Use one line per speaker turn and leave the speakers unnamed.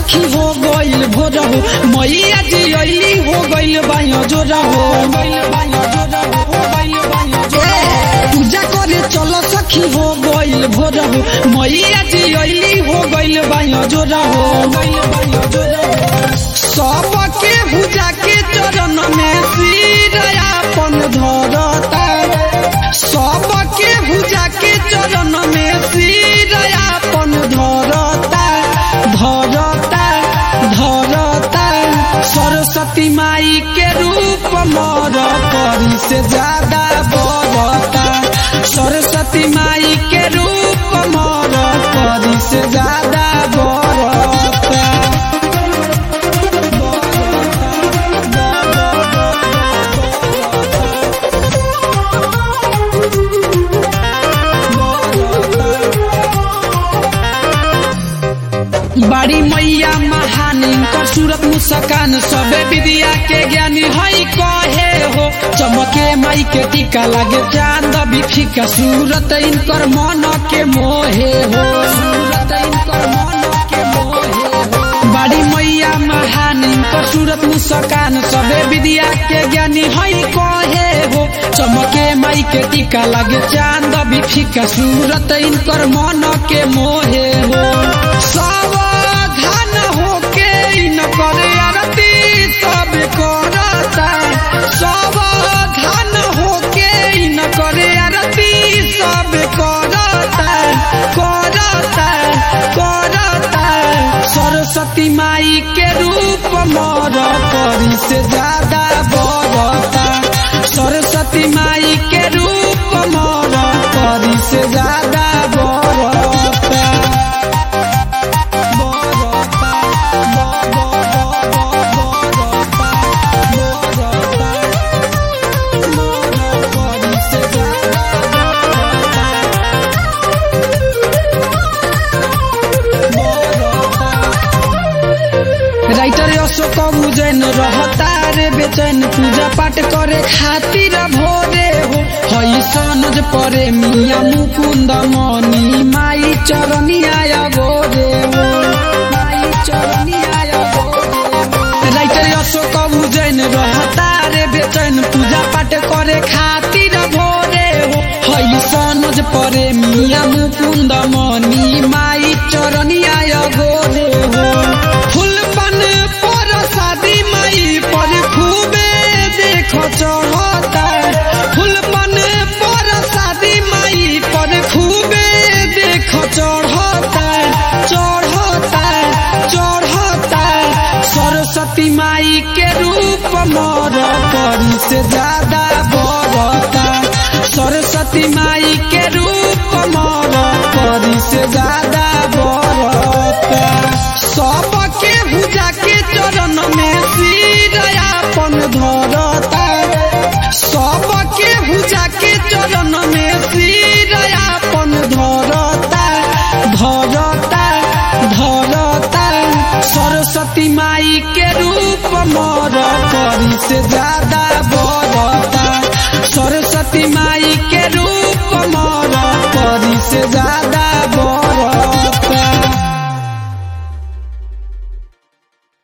सखी हो गइल भोर हो मैया जी अइली हो गइल बायो जोर हो पूजा करे चलो सखी हो गइल भोर हो मैया जी अइली हो गइल बायो जोर हो सबके पूजा के चरण में सिर अपन धरता सबके पूजा के चरण में सिर अपन धरता धरता धरता सरस्वती माई के रूप मर परी से ज्यादा बरता सरस्वती माई के रूप मर परी से ज्यादा बरता बड़ी मैया महान इनकर सूरत मुस्कान सबे विद्या के ज्ञानी हई कहे हो चमके माई के टीका लागे चांद बिफिका सूरत इनकर मन के मोहे हो सूरत इनकर मन के मोहे हो बड़ी मैया महान इनकर सूरत मुस्कान सबे विद्या के ज्ञानी हई कहे हो चमके माई के टीका लागे चांद बिफिका सूरत इनकर मन के मोहे हो सावधान होके इनकर आरती सब करता सावधान होके इनकर आरती सब करता करता करता सरस्वती माई के रूप मर परी से ज्यादा बरता सरस्वती माई के रूप मर परी से ज्यादा बरता राइटर अशोक उजैन रहता रे बेचैन पूजा पाठ करे खातिर भोरे हो हई सनज परे मिया मुकुंद मनी माई चरनिया गोरे हो माई चरनिया गोरे राइटर अशोक उजैन रहता रे बेचैन पूजा पाठ करे खातिर भोरे हो हई सनज परे मिया मुकुंद मनी माई चरनिया गोरे हो फूलपन पर शादी माई पर खूबे देख चढ़ता फूलपन पर शादी माई पर खूबे देख चढ़ता चढ़ता चढ़ता सरस्वती माई के रूप मर परी से ज्यादा बरता सरस्वती माई के रूप मर परी से ज्यादा बरता सबके पूजा के चरण में सिर अपन धरता सबके पूजा के चरण में सिर अपन धरता धरता धरता सरस्वती माई के रूप मर परी से जा